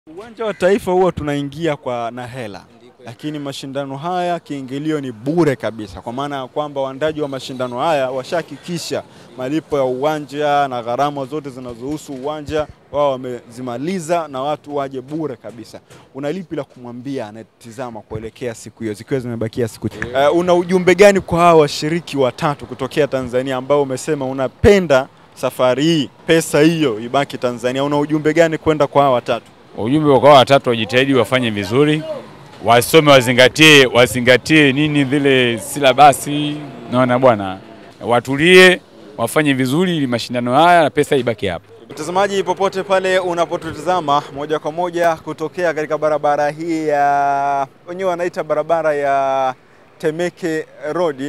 Uwanja wa Taifa huwa tunaingia kwa na hela, lakini mashindano haya kiingilio ni bure kabisa, kwa maana ya kwamba waandaji wa mashindano haya washahakikisha malipo ya uwanja na gharama zote zinazohusu uwanja wao wamezimaliza, na watu waje bure kabisa. Una lipi la kumwambia anayetizama kuelekea siku hiyo zikiwa zimebakia siku chache? Uh, una ujumbe gani kwa hawa washiriki watatu kutokea Tanzania ambao umesema unapenda safari hii pesa hiyo ibaki Tanzania? Una ujumbe gani kwenda kwa hawa watatu? Ujumbe kwa watatu wajitahidi wafanye vizuri, wasome, wazingatie wazingatie nini vile silabasi, naona bwana, watulie, wafanye vizuri ili mashindano haya na pesa ibaki hapa. Mtazamaji popote pale unapotutazama moja kwa moja kutokea katika barabara hii ya wenyewe wanaita barabara ya Temeke Road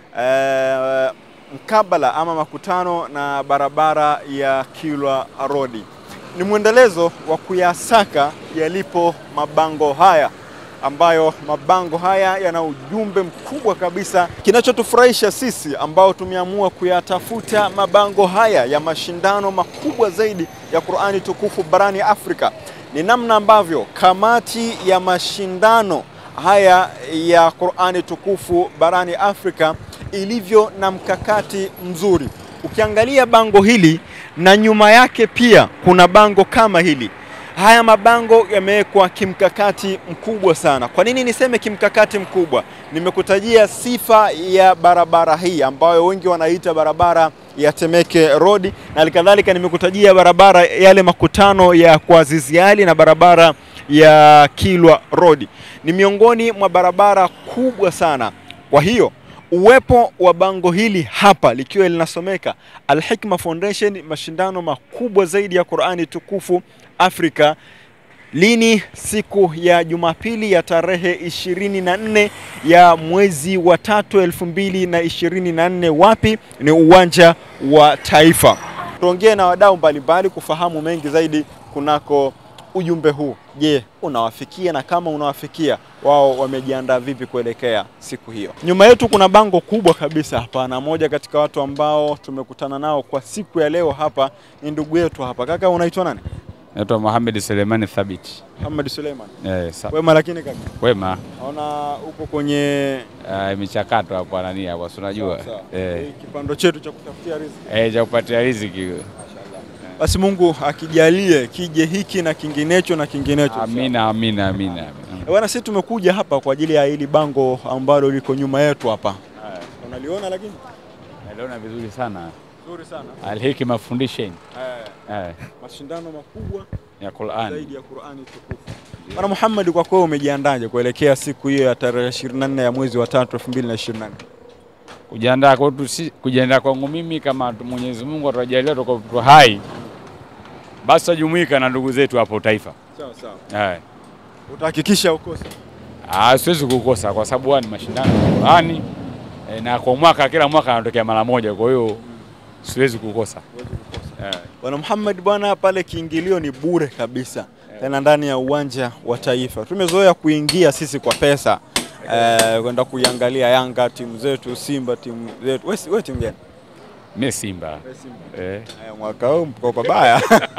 eh, mkabala ama makutano na barabara ya Kilwa Road. Ni mwendelezo wa kuyasaka yalipo mabango haya ambayo mabango haya yana ujumbe mkubwa kabisa. Kinachotufurahisha sisi ambao tumeamua kuyatafuta mabango haya ya mashindano makubwa zaidi ya Qur'ani tukufu barani Afrika ni namna ambavyo kamati ya mashindano haya ya Qur'ani tukufu barani Afrika ilivyo na mkakati mzuri. Ukiangalia bango hili na nyuma yake pia kuna bango kama hili. Haya mabango yamewekwa kimkakati mkubwa sana. Kwa nini niseme kimkakati mkubwa? Nimekutajia sifa ya barabara hii ambayo wengi wanaita barabara ya Temeke Road, na halikadhalika nimekutajia barabara yale makutano ya Azizi Ali na barabara ya Kilwa Road. Ni miongoni mwa barabara kubwa sana. Kwa hiyo uwepo wa bango hili hapa likiwa linasomeka Al Hikma Foundation, mashindano makubwa zaidi ya Qur'ani tukufu Afrika. Lini? Siku ya Jumapili ya tarehe 24 ya mwezi wa tatu elfu mbili na ishirini na nne. Wapi? Ni uwanja wa Taifa. Tuongee na wadau mbalimbali kufahamu mengi zaidi kunako ujumbe huu. Je, unawafikia? Na kama unawafikia, wao wamejiandaa vipi kuelekea siku hiyo? Nyuma yetu kuna bango kubwa kabisa hapa, na moja katika watu ambao tumekutana nao kwa siku ya leo hapa ni ndugu yetu hapa. Kaka, unaitwa nani? Naitwa Mohamed Selemani Thabit. Muhammad Suleiman. Eh, sa- Wema lakini kaka, wema naona uko kwenye uh, michakato hapo nani hapo, si unajua Sawa, sawa. eh, Hii kipando chetu cha kutafutia riziki. eh, cha kupatia riziki. Basi Mungu akijalie kije hiki na kinginecho na kinginecho. Amina, amina, amina. amina. Eh, Bwana, sisi tumekuja hapa kwa ajili ya hili bango ambalo liko nyuma yetu hapa. Unaliona lakini Naliona vizuri sana nzuri sana. Al Hikma Foundation Eh, eh, mashindano makubwa ya Qur'an. zaidi ya Qur'ani tukufu. Bwana Muhammad, kwa kweli umejiandaje kuelekea siku hiyo ya tarehe 24 ya mwezi wa tatu 2024? Kujiandaa kwetu si kujiandaa kwangu mimi kama tu- Mwenyezi Mungu atajalia tuko tuko hai, basi tajumuika na ndugu zetu hapo Taifa. Sawa sawa. Eh. Utahakikisha ukose. Ah, siwezi kukosa kwa sababu haya ni mashindano ya Qur'ani eh, na kwa mwaka kila mwaka yanatokea mara moja, kwa hiyo siwezi kukosa. Eh. Bwana Muhammad, bwana pale kiingilio ni bure kabisa, tena ndani ya uwanja wa Taifa. Tumezoea kuingia sisi kwa pesa eh, kwenda kuiangalia Yanga timu zetu, Simba timu zetu. Wewe wewe timu gani? Mimi Simba. Eh. Eh, mwaka huu mko pabaya.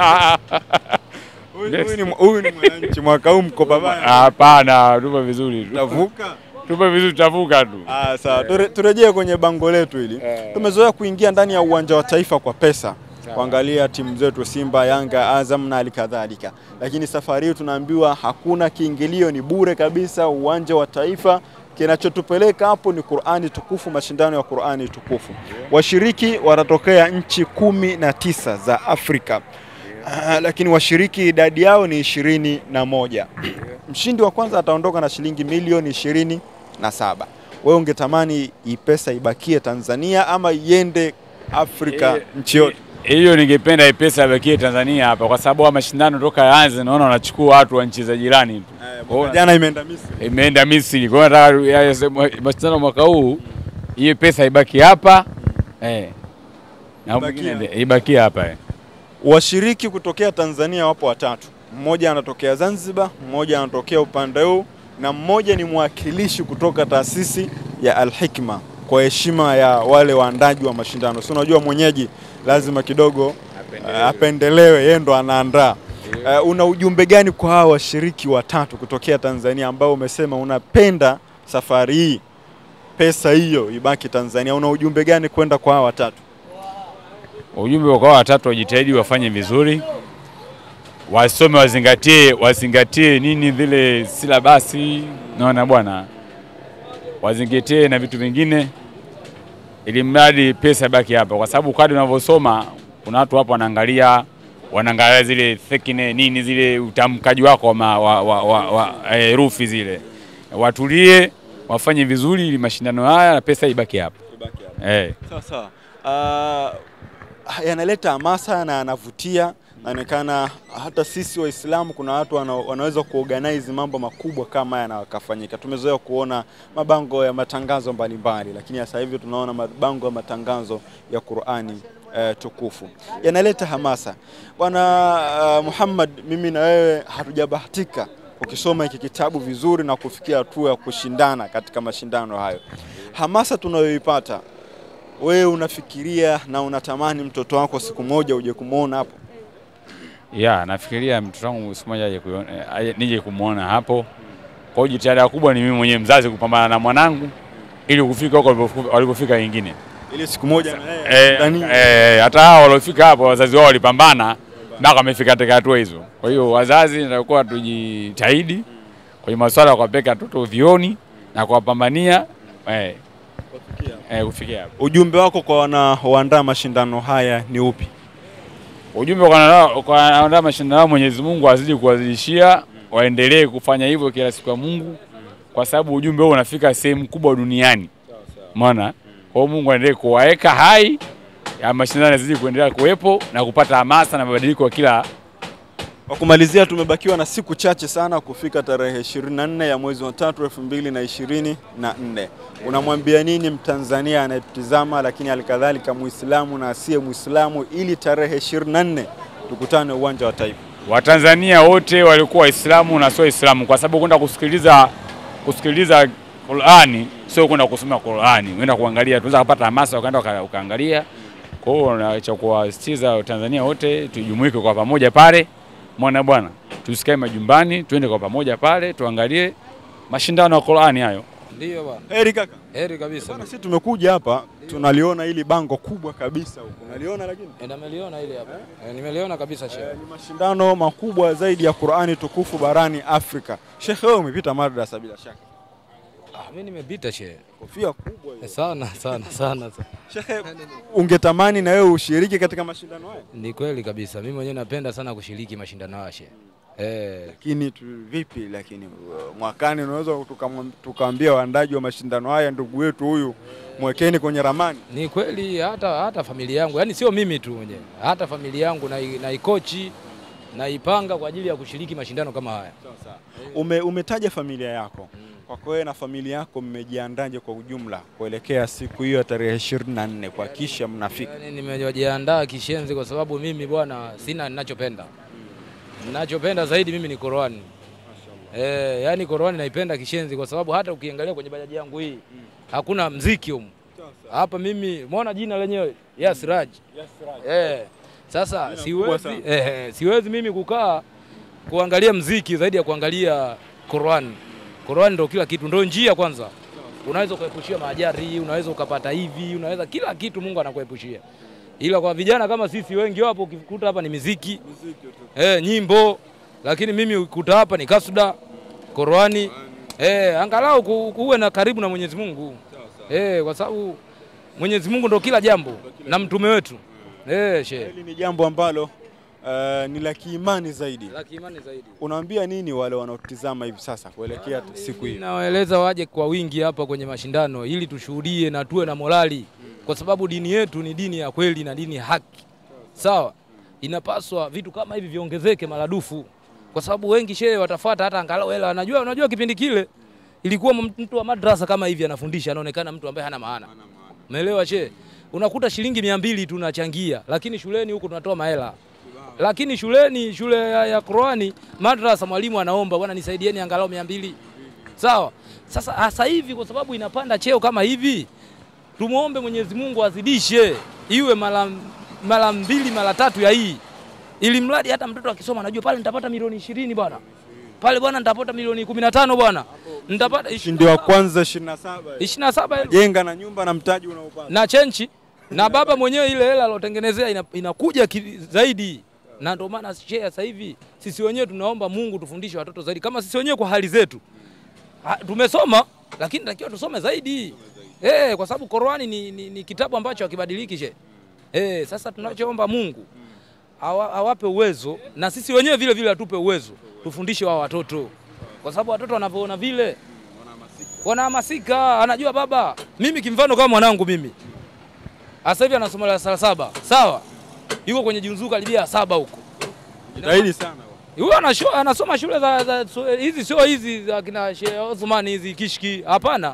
Huyu huyu ni huyu ni mwananchi, mwaka huu mko pabaya. Hapana, tupo vizuri tu. Tavuka. Tupo vizuri, tutavuka tu. Ah, sawa. Ture- Turejee kwenye bango letu hili. Eh. Tumezoea kuingia ndani ya uwanja wa Taifa kwa pesa kuangalia timu zetu Simba, Yanga, Azam na halikadhalika, lakini safari hii tunaambiwa hakuna kiingilio, ni bure kabisa. Uwanja wa Taifa, kinachotupeleka hapo ni Qur'ani tukufu, mashindano ya Qur'ani tukufu. Washiriki watatokea nchi kumi na tisa za Afrika. Ah, lakini washiriki idadi yao ni ishirini na moja. Mshindi wa kwanza ataondoka na shilingi milioni ishirini na saba. Wewe ungetamani hii pesa ibakie Tanzania ama iende Afrika Eh, nchi yote? Hiyo ningependa hii pesa ibakie Tanzania hapa kwa sababu haya mashindano toka yaanze naona wanachukua watu wa nchi za jirani tu. Kwa hiyo Jana imeenda Misri. imeenda Misri. Kwa hiyo nataka ya- ya- mashindano mwaka huu hii pesa ibaki hapa eh, na Ibakie mwingine ibaki hapa eh. Washiriki kutokea Tanzania wapo watatu, mmoja anatokea Zanzibar, mmoja anatokea upande huu na mmoja ni mwakilishi kutoka taasisi ya Al Hikma kwa heshima ya wale waandaji wa mashindano. Si unajua mwenyeji lazima kidogo Apendelewe. apendelewe, yeye ndo anaandaa. Uh, una ujumbe gani kwa hawa washiriki watatu kutokea Tanzania ambao umesema unapenda safari hii pesa hiyo ibaki Tanzania? Una ujumbe gani kwenda kwa hawa watatu? Ujumbe kwa watatu wajitahidi wafanye vizuri, wasome, wazingatie wazingatie nini zile silabasi, naona bwana, wazingatie na vitu vingine, ili mradi pesa ibaki hapa, kwa sababu kadri unavyosoma kuna watu hapo wanaangalia wanaangalia zile thekine nini zile utamkaji wako wa, ma- wa, wa, wa, wa eh, herufi zile. Watulie wafanye vizuri ili mashindano haya na pesa ibaki hapa eh. Sawa sawa. Uh, yanaleta hamasa na yanavutia. Inaonekana hata sisi Waislamu kuna watu wana, wanaweza kuorganize mambo makubwa kama haya na wakafanyika. Tumezoea kuona mabango ya matangazo mbalimbali, lakini sasa hivi tunaona mabango ya matangazo ya Qur'ani eh, tukufu yanaleta hamasa. Bwana uh, Muhammad, mimi na wewe hatujabahatika ukisoma hiki kitabu vizuri na kufikia hatua ya kushindana katika mashindano hayo. Hamasa tunayoipata wewe unafikiria na unatamani mtoto wako siku moja uje kumwona hapo? Ya, nafikiria mtoto wangu siku moja aje kuiona- eh, aje- nije kumwona hapo. Kwa hiyo jitihada kubwa ni mimi mwenyewe mzazi kupambana na mwanangu ili kufika huko walipofu- walipofika wengine. Ili siku moja na yeye Eh, ndani eh, hata hao waliofika hapo wazazi wao walipambana mpaka wamefika katika hatua hizo. Kwa hiyo wazazi natakuwa tujitahidi kwenye masuala ya kuwapeleka watoto vioni na kuwapambania eh, eh, kufikia hapo. ujumbe wako kwa wanaoandaa mashindano haya ni upi? Ujumbe kwa wana- kwa wanaandaa mashindano yao, Mwenyezi Mungu azidi kuwazidishia, waendelee kufanya hivyo kila siku ya Mungu, kwa sababu ujumbe huo unafika sehemu kubwa duniani. Umeona? Kwa hiyo Mungu aendelee kuwaweka hai, ya mashindano yazidi kuendelea kuwepo na kupata hamasa na mabadiliko ya kila Kwa kumalizia, tumebakiwa na siku chache sana kufika tarehe 24 ya mwezi wa tatu elfu mbili na ishirini na nne. Unamwambia nini Mtanzania anayetutizama, lakini halikadhalika Muislamu na asiye Muislamu, ili tarehe 24 tukutane uwanja wa Taifa? Watanzania wote walikuwa Waislamu na sio Waislamu, kwa sababu kwenda kusikiliza kusikiliza Qur'ani sio kwenda kusoma Qur'ani, unaenda kuangalia, tunaweza kupata hamasa ukaenda uka- ukaangalia. Kwa hiyo na cha kuwasisitiza Watanzania wote tujumuike kwa pamoja pale, mwana bwana, tusikae majumbani, tuende kwa pamoja pale tuangalie mashindano ya Qur'ani hayo. Ndiyo bwana, Heri kaka. heri kabisa. Bwana, sisi tumekuja hapa tunaliona hili bango kubwa kabisa huko, unaliona lakini Eh, Nimeliona ile hapa, Eh, nimeliona kabisa shehe. ni mashindano makubwa zaidi ya Qur'ani tukufu barani Afrika. Shekhe, wewe umepita madrasa bila shaka, Ah, mimi nimepita shehe kofia kubwa hiyo. Eh, sana sana sana. sana. Shekhe, ungetamani na wewe ushiriki katika mashindano haya? Ni kweli kabisa, mimi mwenyewe napenda sana kushiriki mashindano haya shehe. Eh, Lakini tu, vipi lakini uh, mwakani unaweza tukamwam- tukaambia waandaji wa mashindano haya, ndugu wetu huyu mwekeni kwenye ramani. ni kweli hata hata familia yangu, yani sio mimi tu mwenyewe, hata familia yangu nai- naikochi naipanga kwa ajili ya kushiriki mashindano kama haya. Ume, umetaja familia yako kwako wewe na familia yako mmejiandaje kwa ujumla kuelekea siku hiyo ya tarehe 24 kuhakikisha mnafika? Yani nimejiandaa kishenzi kwa sababu mimi bwana sina ninachopenda. Ninachopenda zaidi mimi ni Qur'ani. Eh, yani Qur'ani naipenda kishenzi kwa sababu hata ukiangalia kwenye bajaji yangu hii hakuna mziki humu. Hapa mimi umeona jina lenyewe Yasraj. Eh, sasa kubwa siwezi sana. eh, siwezi mimi kukaa kuangalia mziki zaidi ya kuangalia Qur'an. Qur'an ndio kila kitu, ndio njia kwanza. Unaweza ukaepushia maajari, unaweza ukapata hivi, unaweza kila kitu Mungu anakuepushia. Ila kwa vijana kama sisi wengi wapo ukikuta hapa ni miziki, eh, nyimbo, lakini mimi ukuta hapa ni kasuda, Qur'ani. Eh, angalau ku- kuwe na karibu na Mwenyezi Mungu. Eh, kwa sababu Mwenyezi Mungu ndo kila jambo na mtume wetu. Eh, shehe. Hili ni jambo ambalo uh, ni la kiimani zaidi. La kiimani zaidi. Unawaambia nini wale wanaotizama hivi sasa kuelekea siku hiyo? Nawaeleza waje kwa wingi hapa kwenye mashindano ili tushuhudie na tuwe na morali, kwa sababu dini yetu ni dini ya kweli na dini ya haki. Sawa, inapaswa vitu kama hivi viongezeke maradufu, kwa sababu wengi shehe watafuata hata angalau hela. Unajua, unajua kipindi kile ilikuwa mtu wa madrasa kama hivi anafundisha, anaonekana mtu ambaye hana maana. Umeelewa shehe? Unakuta shilingi mia mbili tunachangia, lakini shuleni huku tunatoa mahela lakini shuleni shule ya, ya Qurani madrasa, mwalimu anaomba bwana, nisaidieni angalau mia mbili. Sawa. Sasa hasa hivi kwa sababu inapanda cheo kama hivi, tumwombe Mwenyezi Mungu azidishe iwe mara mara mbili mara tatu ya hii, ili mradi hata mtoto akisoma anajua pale nitapata milioni ishirini bwana, pale bwana nitapata milioni kumi na tano bwana, nitapata Ushindi wa kwanza 27 ishirini na saba elfu jenga na nyumba na mtaji unaopata. na chenchi na baba mwenyewe ile hela alotengenezea ina, inakuja ki, zaidi na ndio maana share sasa hivi sisi wenyewe tunaomba Mungu tufundishe watoto zaidi, kama sisi wenyewe kwa hali zetu ha, tumesoma lakini takiwa tusome zaidi eh, kwa sababu Qur'ani ni, ni, ni kitabu ambacho hakibadiliki she eh, sasa tunachoomba Mungu awa, awape uwezo na sisi wenyewe vile vile atupe uwezo tufundishe wao watoto, kwa sababu watoto wanavyoona vile wanahamasika, anajua baba, mimi kimfano kama mwanangu mimi sasa hivi anasoma darasa la saba, sawa, yuko kwenye junzuka karibia saba huko Jitahidi sana. huyo anasho- anasoma shule za, za so- hizi sio hizi za kina Sheikh Othman hizi kishki, hapana,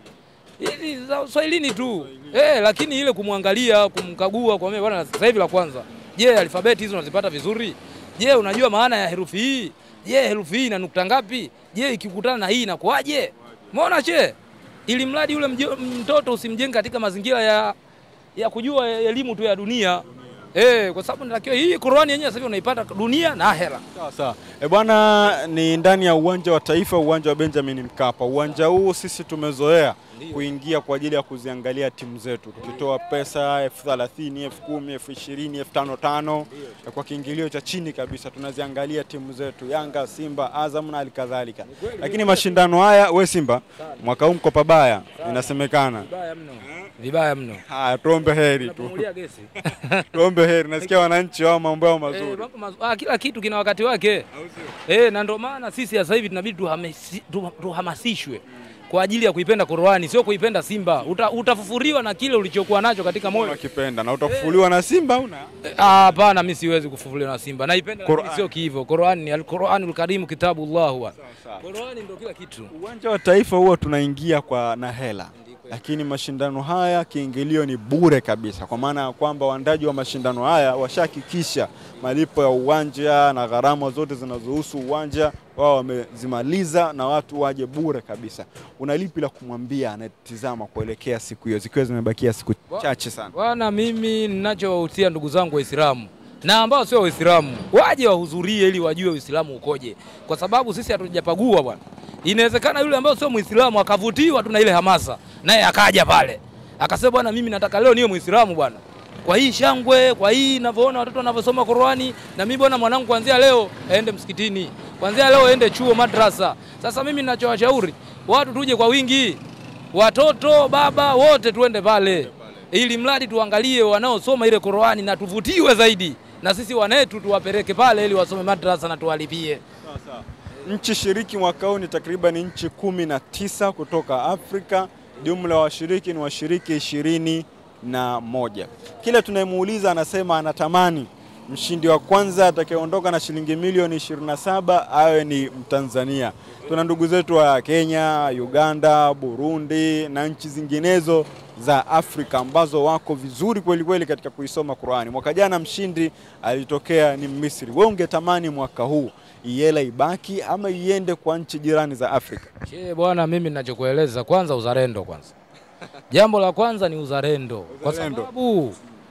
hizi za Uswahilini tu eh, lakini ile kumwangalia kumkagua kwa mimi bwana, sasa hivi la kwanza, je, alfabeti hizo unazipata vizuri? Je, unajua maana ya herufi hii? Je, herufi hii ina nukta ngapi? Je, ikikutana na hii inakuwaje? Umeona che, ili mradi yule mjo- mtoto usimjenge katika mazingira ya ya kujua elimu tu ya dunia eh, kwa sababu natakiwa hii Qur'ani yenyewe sasa hivi unaipata dunia na ahera. Sawa sawa. E bwana, ni ndani ya uwanja wa Taifa, uwanja wa Benjamin Mkapa. Uwanja huu sisi tumezoea kuingia kwa ajili ya kuziangalia timu zetu, tukitoa pesa elfu thelathini, elfu kumi, elfu ishirini, elfu tano tano kwa kiingilio cha chini kabisa, tunaziangalia timu zetu Yanga, Simba, Azam na halikadhalika. Lakini mashindano haya, we Simba, mwaka huu mko pabaya, inasemekana. Vibaya mno, vibaya mno. Haya, tuombe heri tu, Tunapumulia gesi tuombe heri. Nasikia wananchi wao mambo yao Eh, mazuri. mambo mazu- ah, kila kitu kina wakati wake eh, na ndio maana sisi sasa hivi tunabidi tuhamasi- tu- tuhamasishwe kwa ajili ya kuipenda Qur'ani, sio kuipenda Simba. Uta, utafufuriwa na kile ulichokuwa nacho katika moyo. Wakipenda na utafufuliwa na Simba una Eh, ah, Hapana, mimi siwezi kufufuliwa na Simba. Naipenda lakini Qur'an. sio kihivyo. Qur'an ni al-Qur'anul Karim kitabullah wa. sawa. Qur'ani ndio kila kitu. Uwanja wa Taifa huwa tunaingia kwa na hela, lakini mashindano haya kiingilio ni bure kabisa, kwa maana ya kwamba waandaji wa mashindano haya washahakikisha malipo ya uwanja na gharama zote zinazohusu uwanja wao wamezimaliza, na watu waje bure kabisa. Una lipi la kumwambia anayetizama kuelekea siku hiyo, zikiwa zimebakia siku chache sana? Bwana, mimi ninachowahusia ndugu zangu Waislamu na ambao sio Waislamu waje wahudhurie ili wajue Uislamu ukoje, kwa sababu sisi hatujapagua bwana. Inawezekana yule ambaye sio Muislamu akavutiwa tu na ile hamasa, naye akaja pale akasema, bwana, mimi nataka leo niwe Muislamu bwana, kwa hii shangwe, kwa hii ninavyoona watoto wanavyosoma Qur'ani, na mimi bwana, mwanangu kuanzia leo aende msikitini, kuanzia leo aende chuo, madrasa. Sasa mimi ninachowashauri watu tuje kwa wingi, watoto baba wote tuende pale ili mradi tuangalie wanaosoma ile Qur'ani na tuvutiwe zaidi, na sisi wanetu tuwapeleke pale ili wasome madrasa na tuwalipie. Nchi shiriki mwaka huu ni takriban nchi kumi na tisa kutoka Afrika. Jumla ya washiriki ni washiriki ishirini na moja. Kila tunayemuuliza anasema anatamani mshindi wa kwanza atakayeondoka na shilingi milioni 27 awe ni Mtanzania. Tuna ndugu zetu wa Kenya, Uganda, Burundi na nchi zinginezo za Afrika ambazo wako vizuri kweli kweli katika kuisoma Qur'ani. Mwaka jana mshindi alitokea ni Misri. Wewe ungetamani mwaka huu iela ibaki ama iende kwa nchi jirani za Afrika? Che bwana, mimi ninachokueleza kwanza, uzalendo kwanza. Jambo la kwanza ni uzalendo, kwa Uzalendo. sababu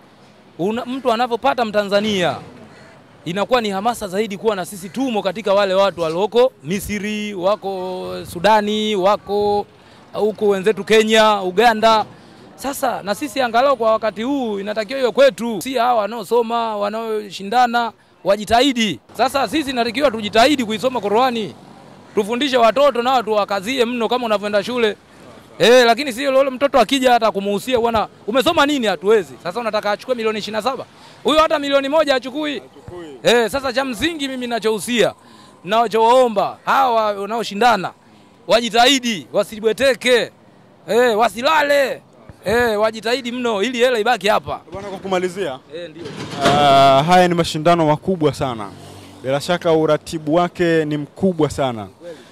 una, mtu anavyopata Mtanzania inakuwa ni hamasa zaidi kuwa na sisi tumo katika wale watu walioko Misri, wako Sudani, wako huko wenzetu Kenya, Uganda. Sasa na sisi angalau kwa wakati huu inatakiwa iwe kwetu, si hawa wanaosoma wanaoshindana wajitahidi. Sasa sisi inatakiwa tujitahidi kuisoma Qur'ani, tufundishe watoto nao tuwakazie mno kama unavyoenda shule. Eh, lakini sio lolo mtoto akija hata kumuhusia bwana umesoma nini hatuwezi. Sasa unataka achukue milioni 27. Huyo hata milioni moja achukui. Eh, sasa cha msingi mimi ninachohusia ninachowaomba hawa wanaoshindana wajitahidi, wasibweteke. Eh, wasilale. Eh, wajitahidi mno ili hela ibaki hapa. Bwana, kwa kumalizia Eh, ndio. Ah, haya ni mashindano makubwa sana, bila shaka uratibu wake ni mkubwa sana.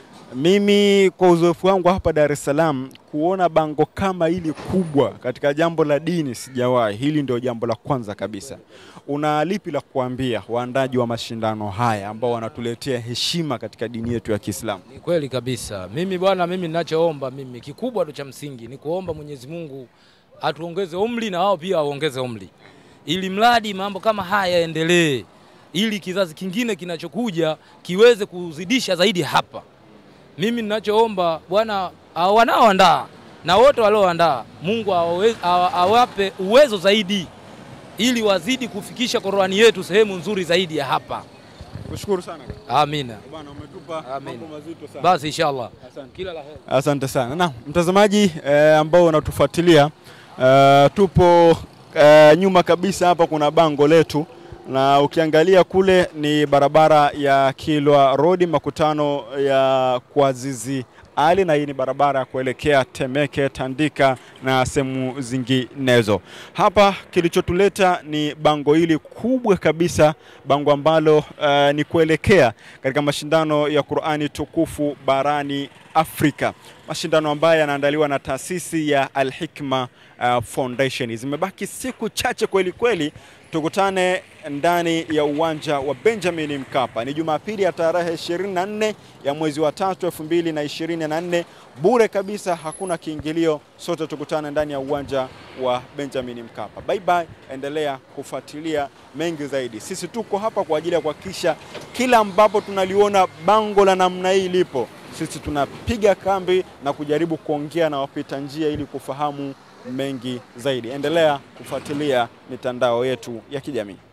Mimi kwa uzoefu wangu hapa Dar es Salaam, kuona bango kama hili kubwa katika jambo la dini sijawahi. Hili ndio jambo la kwanza kabisa. Una lipi la kuambia waandaji wa mashindano haya ambao wanatuletea heshima katika dini yetu ya Kiislamu? Ni kweli kabisa. Mimi bwana, mimi ninachoomba mimi kikubwa tu cha msingi ni kuomba Mwenyezi Mungu atuongeze umri na wao pia waongeze umri, ili mradi mambo kama haya yaendelee. ili kizazi kingine kinachokuja kiweze kuzidisha zaidi hapa. Mimi ninachoomba Bwana hao wanaoandaa na wote walioandaa, Mungu awawe- awa- awape uwezo zaidi ili wazidi kufikisha Qur'ani yetu sehemu nzuri zaidi ya hapa. Kushukuru sana Amina. bwana, umetupa Amin. mambo mazito sana. Basi inshallah. Asante. Kila la heri. Asante sana. Na mtazamaji eh, ambao unatufuatilia eh, tupo eh, nyuma kabisa hapa kuna bango letu na ukiangalia kule ni barabara ya Kilwa Road makutano ya Kwazizi Ali na hii ni barabara ya kuelekea Temeke, Tandika na sehemu zinginezo. Hapa kilichotuleta ni bango hili kubwa kabisa, bango ambalo eh, ni kuelekea katika mashindano ya Qur'ani tukufu barani Afrika, mashindano ambayo yanaandaliwa na taasisi ya Al Hikma uh, Foundation. Zimebaki siku chache kweli kweli, tukutane ndani ya uwanja wa Benjamin Mkapa. Ni Jumapili ya tarehe 24 ya mwezi wa tatu 2024, bure kabisa, hakuna kiingilio. Sote tukutane ndani ya uwanja wa Benjamin Mkapa. Bye bye, endelea kufuatilia mengi zaidi. Sisi tuko hapa kwa ajili ya kuhakikisha kila ambapo tunaliona bango la namna hii lipo sisi tunapiga kambi na kujaribu kuongea na wapita njia ili kufahamu mengi zaidi. Endelea kufuatilia mitandao yetu ya kijamii.